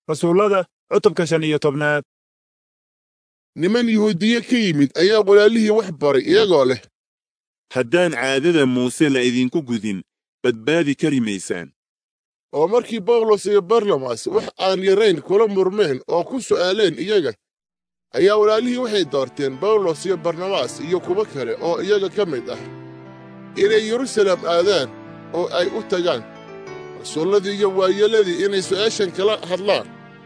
rasuullada cutubka shan iyo tobnaad niman yuhuudiye ka yimid ayaa walaalihii wax baray iyagoo leh haddaan caadada muuse la idinku gudin badbaadi kari maysaan oo markii bawlos iyo barnabas wax aan yarayn kula murmeen oo ku su'aaleen iyaga ayaa walaalihii waxay doorteen bawlos iyo barnabas iyo kuwo kale oo iyaga ka mid ah inay yerusalem aadaan oo ay u tagaan rasuulladii iyo waayeelladii inay su'aashan kala hadlaan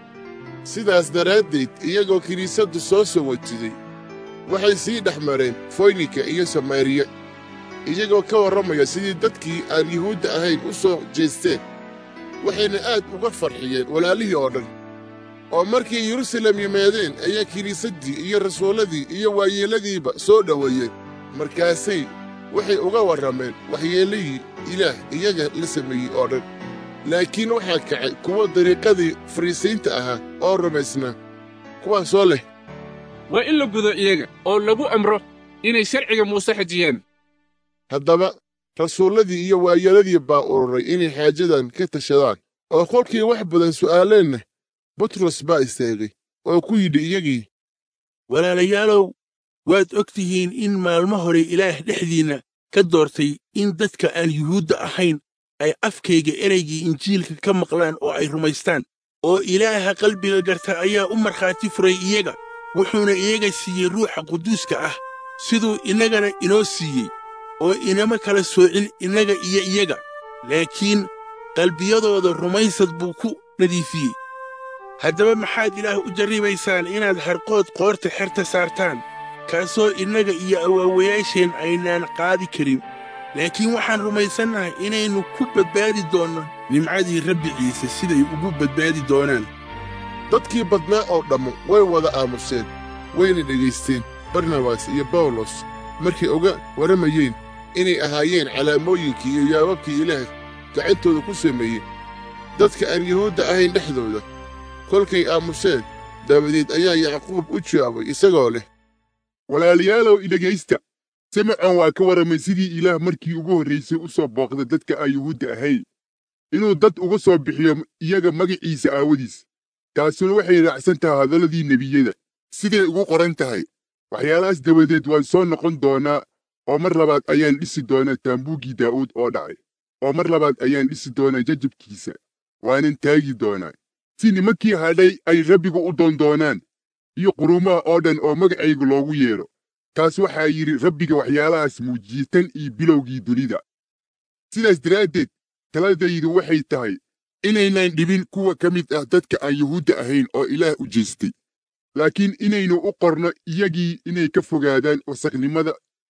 sidaas daraaddeed iyagoo kiniisaddu soo sawatiday waxay sii dhex mareen foynika iyo samaariya iyagoo ka warramaya sidii dadkii aan yuhuudda ahayn u soo jeesteen waxayna aad uga farxiyeen walaalihii oo dhan oo markay yerusalem yimaadeen ayaa kiniisaddii iyo rasuulladii iyo waayeelladiiba soo dhoweeyeen markaasay waxay uga warrameen waxyeellihii ilaah iyaga la sameeyey oo dhan laakiin waxaa kacay kuwa dariiqadii fariisiinta ahaa oo rumaysnaa kuwaasoo leh waa in la gudo iyaga oo lagu amro inay sharciga muuse xajiyaan haddaba rasuulladii iyo waayeelladii baa ururay inay xaajadan ka tashadaan oo kolkii wax badan su'aaleenna butros baa istaagay oo ku yidhi iyagii walaalayaalow waad og tihiin in maalmo hore ilaah dhexdiinna ka doortay in dadka aan yuhuudda ahayn ay afkayga ereygii injiilka ka maqlaan oo ay rumaystaan oo ilaaha qalbiga garta ayaa u markhaati furay iyaga wuxuuna iyaga siiyey ruuxa quduuska ah siduu innagana inoo siiyey oo inama kala soocin innaga iyo iyaga laakiin qalbiyadooda rumaysad buu ku nadiifiyey haddaba maxaad ilaah u jarribaysaan inaad harqood qoorta xerta saartaan kaasoo innaga iyo awaawayaasheen aynaan qaadi karin laakiin waxaan rumaysannahay inaynu ku badbaadi doonno nimcadii rabbi ciise siday ugu badbaadi doonaan dadkii badnaa oo dhammu way wada aamuseen wayna dhegaysteen barnabas iyo bawlos markay uga warramayeen inay ahaayeen calaamooyinkii iyo yaababkii ilaah gacantooda ku sameeyey dadka aan yuhuudda ahayn dhexdooda kolkay aamuseen dabadeed ayaa yacquub u jawaabay isagoo leh walaalayaalow idhegaysta simecan waa ka warramay sidii ilaah markii ugu horraysay u soo booqda dadka aan yuhuudda ahayn inuu dad uga soo bixiyo iyaga magaciisa aawadiis taasuna waxay raacsan tahay hadalladii nebiyada siday ugu qoran tahay waxyaalahaas dabadeed waan soo noqon doonaa oo mar labaad ayaan dhisi doonaa taambuuggii daa'uud oo dhacay oo mar labaad ayaan dhisi doonaa jajabkiisa waanan taagi doonaa si nimankii hadhay ay rabbiga u doondoonaan iyo quruumaha oo dhan oo magacayga loogu yeedho taas waxaa yidhi rabbiga waxyaalahaas muujiyey tan iyo bilowgii dunida sidaas daraaddeed taladaydu waxay tahay inaynaan dhibin kuwa ka mid ah dadka aan yuhuudda ahayn oo ilaah u jeestay laakiin inaynu u qorno iyagii inay ka fogaadaan wasakhnimada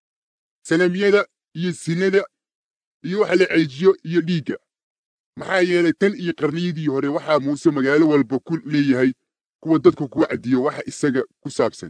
sanamyada iyo sinada iyo wax la ceejiyo iyo dhiigga maxaa yeelay tan iyo qarniyadii hore waxaa muuse magaalo walba ku leeyahay kuwa dadku ku caddiyo waxa isaga ku saabsan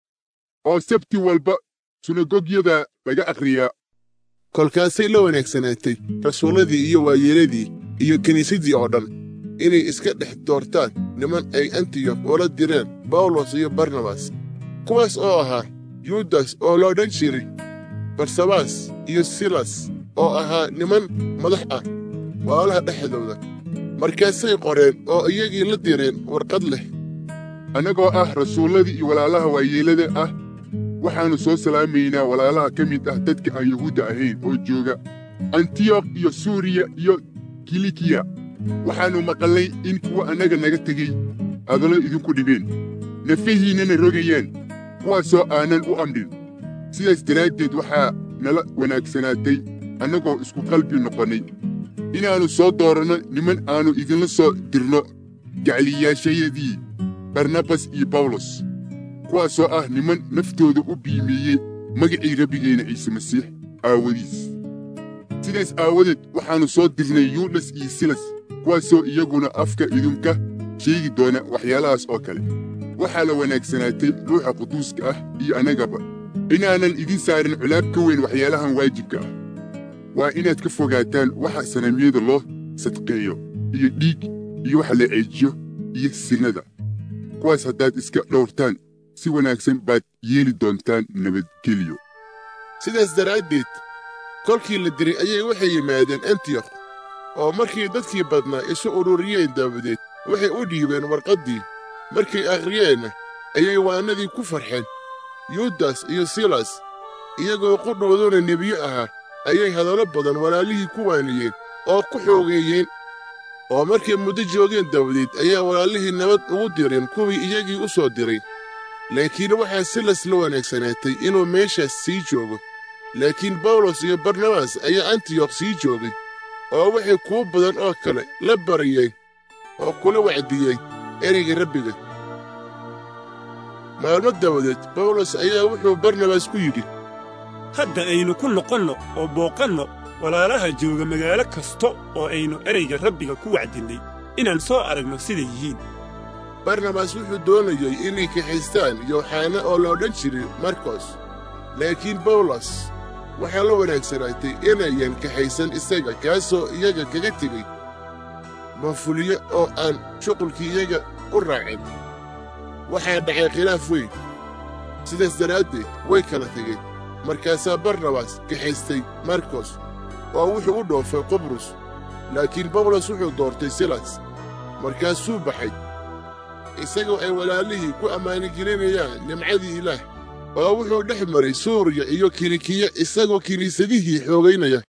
oo sabti walba sunagogyada laga akhriyaa kolkaasay la wanaagsanaatay rasuulladii iyo waayeeladii iyo kiniisaddii oo dhan inay iska dhex doortaan niman ay antiyok ula direen bawlos iyo barnabas kuwaas oo ahaa yuudas oo loo dhan jiray barsabas iyo silas oo ahaa niman madax ah walaalaha dhexdooda markaasay qoreen oo iyagii la direen warqad leh annagoo ah rasuulladii iyo walaalaha waayeellada ah waxaannu soo salaamaynaa walaalaha ka mid ah dadka aan yuhuudda ahayn oo jooga antiyokh iyo suuriya iyo kilikiya waxaannu maqallay in kuwa annaga naga tegey hadallo idinku dhibeen nafahiinnana rogayaan kuwaasoo aanan u amdhin sidaas daraaddeed waxaa nala wanaagsanaatay annagoo isku qalbi noqonnay inaannu soo dooranno niman aannu idinla soo dirno gacliyaashayadii barnabas iyo bawlos kuwaasoo ah niman naftooda u biimeeyey magacii rabbigeenna ciise masiix aawadiis sidaas aawadeed waxaannu soo dirnay yuudas iyo silas kuwaasoo iyaguna afka idinka sheegi doona waxyaalahaas oo kale waxaa la wanaagsanaatay ruuxa quduuska ah iyo annagaba inaanan idin saarin culaab ka weyn waxyaalahan waajibka ah waa inaad ka fogaataan waxa sanamyada loo sadqeeyo iyo dhiig iyo waxa la ceejiyo iyo sinada kuwaas haddaad iska dhowrtaan si wanaagsan baad yeeli doontaan nabadgelyo sidaas daraaddeed kolkii la diray ayay waxay yimaadeen antiyokh oo markii dadkii badnaa isu ururiyeen dabadeed waxay u dhiibeen warqaddii markay akhriyeenna ayay waannadii ku farxeen yuudas iyo silas iyagoo qudhooduna nebiyo ahaa ayay hadallo badan walaalihii ku waaniyeen oo ku xoogeeyeen oo markay muddo joogeen dabadeed ayaa walaalihii nabad ugu direen kuwii iyagii u soo diray laakiin waxaa silas la wanaagsanaatay inuu meeshaas sii joogo laakiin bawlos iyo barnabas ayaa antiyokh sii joogay oo waxay kuwo badan oo kale la bariyeen oo kula wacdiyey ereyga rabbiga maalmo dabadeed bawlos ayaa wuxuu barnabas ku yidhi hadda aynu ku noqonno oo booqanno walaalaha jooga magaalo kasta oo aynu ereyga rabbiga ku wacdinnay inaan soo aragno siday yihiin barnabas wuxuu doonayey inay kaxaystaan yooxana oo la odhan jiray markos laakiin bawlos waxaa la wanaagsanaatay inayan kaxaysan isaga kaasoo iyaga kaga tegey manfulyo oo aan shuqulkii iyaga u raacin waxaa dhacay khilaaf weyn sidaas daraaddeed way kala tegeen markaasaa barnabas kaxaystay markos oo wuxuu u dhoofay qubrus laakiin bawlos wuxuu doortay silas markaasuu baxay isagoo ay walaalihii ku ammaanigelinayaan nimcadii ilaah oo wuxuu dhex maray suuriya iyo kilikiya isagoo kiniisadihii xoogaynaya